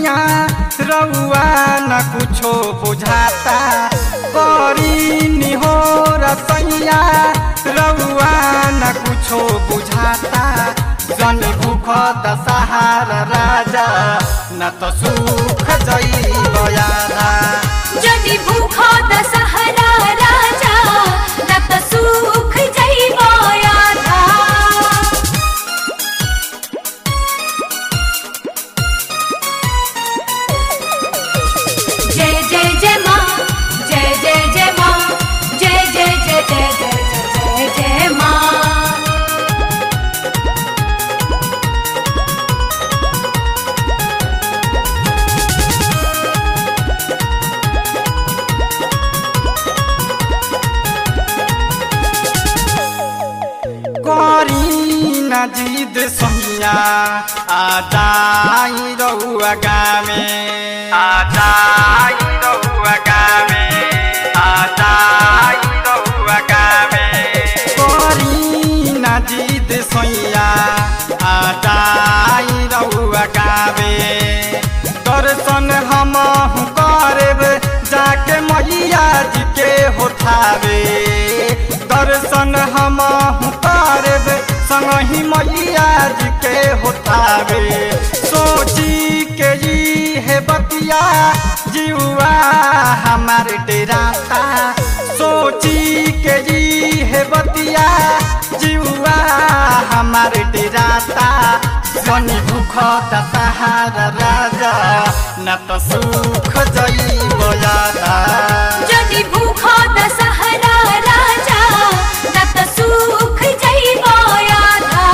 सैया रउआ न कुछो बुझाता करी निहोर सैया रउआ न कुछो बुझाता जन भूख दशहार राजा न त सुख जैब यादा जदि भूख दशहरा राजा न त सुख जइब आधा जय जय जय माँ जय जय जय माँ जय जय जय जय जय जय जय जय माँ करी न जिद सैया आदाई रउआ गामे आदाई रउआ गामे आदाई रउआ गामे करी न जिद सैया आदाई रउआ गामे दर्शन हम करब जाके मैया जी के होठावे दर्शन हम करब संगही मैया जी के होठावे सोची के जी है बतिया जीवा हमार डेराता सोची के जी है बतिया जीवा हमार डेराता जनी भूख दशहारा राजा न त सुख जइब यादा जदि भूख दशहरा राजा न त सुख जइब आधा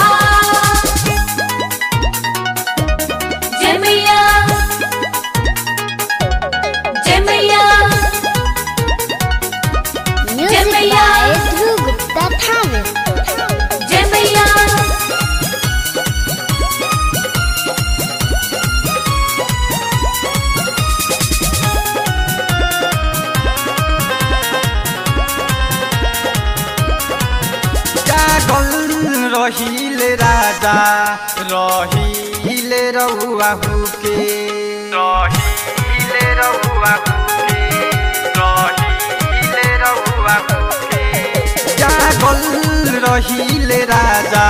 जय मैया जय मैया Music मैया। by Dhruv Gupta Thanet. जय मैया जागल रहिले राजा रहिले रउआ हुके रहिले रउआ हुके रहिले रउआ हुके जागल रहिले राजा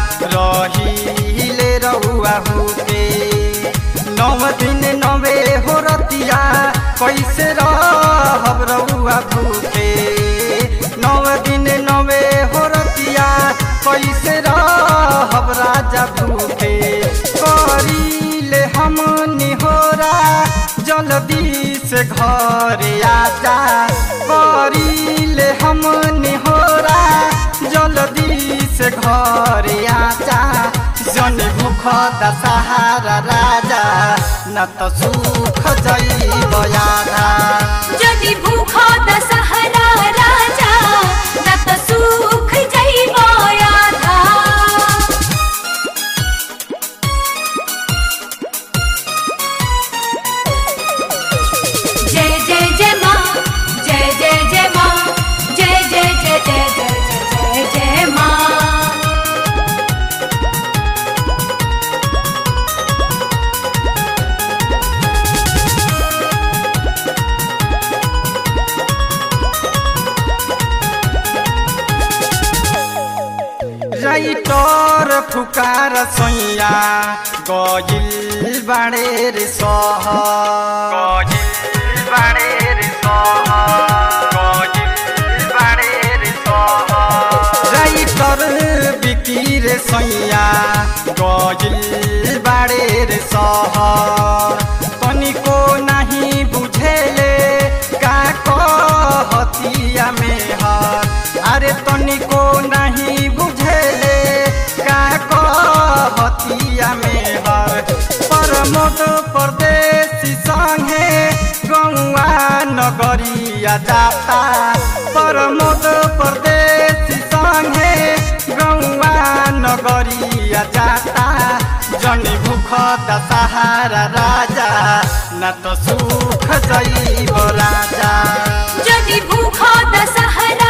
रहिले रउआ हुके नौ दिन नवे हो रतिया कैसे रहब रउआ भूखे नौ दिन नवे हो रतिया कैसे रहब राजा भूखे करीले हम निहोरा जल्दी से घर आजा करीले हम निहोरा जल्दी से घर आजा जन भूख दशहारा राजा न त सुख जइब यादा जदि भूख दशहरा राजा न त सुख जइब आधा जय जय जय माँ जय जय जय माँ जय जय जय जय जय जय जय जय माँ राइटर फुकार सैया गजिल बाडे रे सह गजिल बाडे रे सह गजिल बाडे रे सह राइटर बिकी रे सैया गजिल बाडे रे सह तनिको नाही बुझेले का कहतिया में हर अरे तनिको नहीं बुझेले का कहतिया में हर प्रमोद परदेशी संगे गौआ नगरिया जाता प्रमोद परदेशी संगे गौआ नगरिया जाता जनी भूख दशहारा राजा न त सुख जइब राजा जदि भूख दशहरा